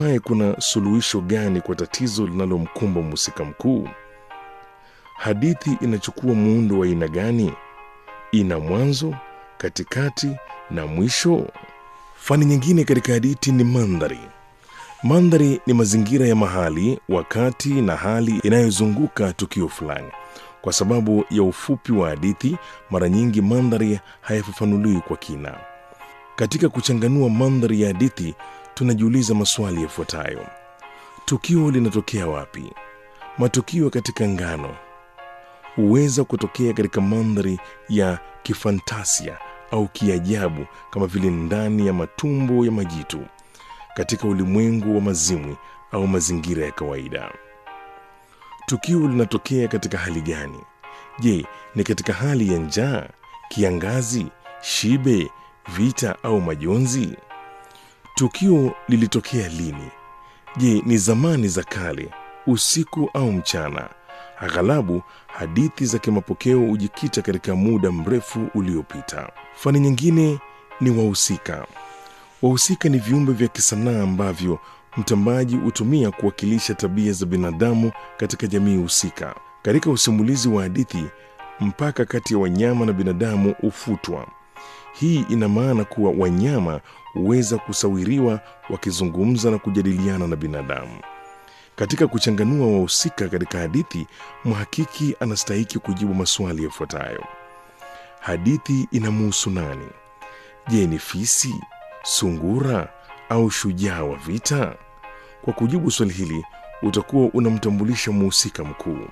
Hatimaye, kuna suluhisho gani kwa tatizo linalomkumba mhusika mkuu? Hadithi inachukua muundo wa aina gani? Ina mwanzo, katikati na mwisho? Fani nyingine katika hadithi ni mandhari. Mandhari ni mazingira ya mahali, wakati na hali inayozunguka tukio fulani. Kwa sababu ya ufupi wa hadithi, mara nyingi mandhari hayafafanuliwi kwa kina. Katika kuchanganua mandhari ya hadithi, tunajiuliza maswali yafuatayo: tukio linatokea wapi? Matukio katika ngano huweza kutokea katika mandhari ya kifantasia au kiajabu, kama vile ndani ya matumbo ya majitu, katika ulimwengu wa mazimwi au mazingira ya kawaida. Tukio linatokea katika hali gani? Je, ni katika hali ya njaa, kiangazi, shibe, vita au majonzi? Tukio lilitokea lini? Je, ni zamani za kale, usiku au mchana? Aghalabu hadithi za kimapokeo hujikita katika muda mrefu uliopita. Fani nyingine ni wahusika. Wahusika ni viumbe vya kisanaa ambavyo mtambaji hutumia kuwakilisha tabia za binadamu katika jamii husika. Katika usimulizi wa hadithi, mpaka kati ya wanyama na binadamu hufutwa. Hii ina maana kuwa wanyama huweza kusawiriwa wakizungumza na kujadiliana na binadamu. Katika kuchanganua wahusika katika hadithi, mhakiki anastahiki kujibu maswali yafuatayo: hadithi inamuhusu nani? Je, ni fisi, sungura au shujaa wa vita? Kwa kujibu swali hili, utakuwa unamtambulisha mhusika mkuu.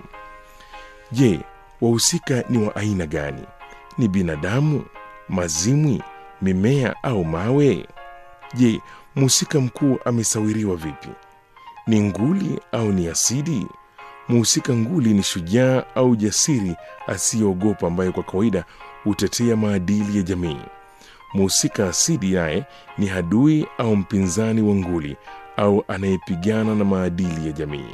Je, wahusika ni wa aina gani? Ni binadamu, mazimwi, mimea au mawe? Je, mhusika mkuu amesawiriwa vipi? Ni nguli au ni asidi? Mhusika nguli ni shujaa au jasiri asiyeogopa, ambaye kwa kawaida hutetea maadili ya jamii. Mhusika asidi naye ni adui au mpinzani wa nguli au anayepigana na maadili ya jamii.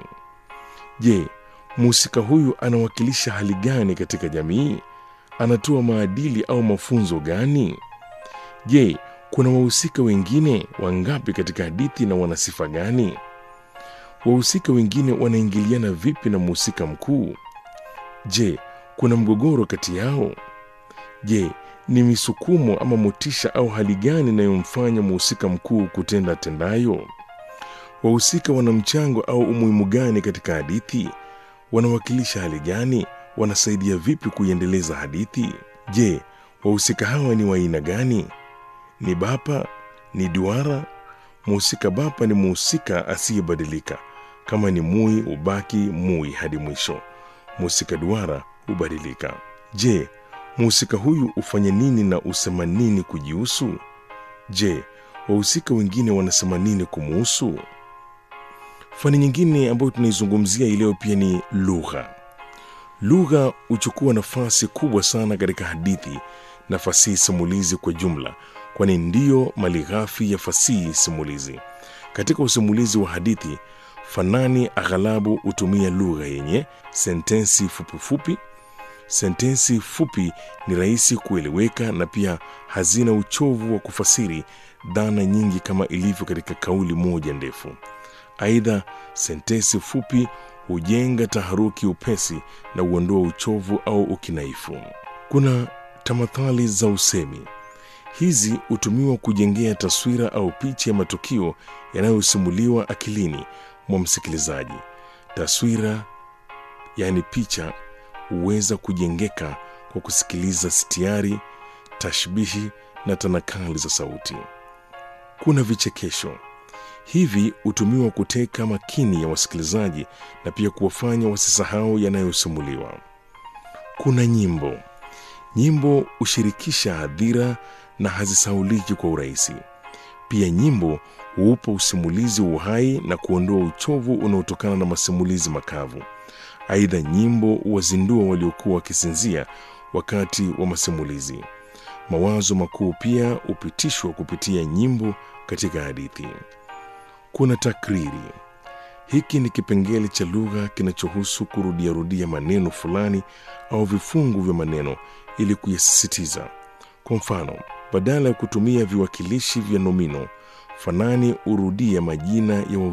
Je, mhusika huyu anawakilisha hali gani katika jamii? Anatoa maadili au mafunzo gani? Je, kuna wahusika wengine wangapi katika hadithi na wana sifa gani? Wahusika wengine wanaingiliana vipi na mhusika mkuu? Je, kuna mgogoro kati yao? Je, ni misukumo ama motisha au hali gani inayomfanya mhusika mkuu kutenda tendayo? Wahusika wana mchango au umuhimu gani katika hadithi? Wanawakilisha hali gani? Wanasaidia vipi kuiendeleza hadithi? Je, wahusika hawa ni wa aina gani? Ni bapa? Ni duara? Mhusika bapa ni mhusika asiyebadilika. Kama ni mui, hubaki mui hadi mwisho. Mhusika duara hubadilika. Je, mhusika huyu hufanya nini na husema nini kujihusu? Je, wahusika wengine wanasema nini kumuhusu? Fani nyingine ambayo tunaizungumzia hii leo pia ni lugha. Lugha huchukua nafasi kubwa sana katika hadithi na fasihi simulizi kwa jumla, kwani ndiyo malighafi ya fasihi simulizi. Katika usimulizi wa hadithi, fanani aghalabu hutumia lugha yenye sentensi fupifupi. Sentensi fupi ni rahisi kueleweka na pia hazina uchovu wa kufasiri dhana nyingi kama ilivyo katika kauli moja ndefu. Aidha, sentensi fupi hujenga taharuki upesi na huondoa uchovu au ukinaifu. Kuna tamathali za usemi. Hizi hutumiwa kujengea taswira au picha ya matukio yanayosimuliwa akilini mwa msikilizaji. Taswira, yaani picha, huweza kujengeka kwa kusikiliza sitiari, tashbihi na tanakali za sauti. Kuna vichekesho. Hivi hutumiwa kuteka makini ya wasikilizaji na pia kuwafanya wasisahau yanayosimuliwa. Kuna nyimbo. Nyimbo hushirikisha hadhira na hazisauliki kwa urahisi. Pia nyimbo huupa usimulizi uhai na kuondoa uchovu unaotokana na masimulizi makavu. Aidha, nyimbo huwazindua waliokuwa wakisinzia wakati wa masimulizi. Mawazo makuu pia hupitishwa kupitia nyimbo katika hadithi. Kuna takriri. Hiki ni kipengele cha lugha kinachohusu kurudiarudia maneno fulani au vifungu vya maneno ili kuyasisitiza. Kwa mfano, badala ya kutumia viwakilishi vya nomino, fanani hurudia majina ya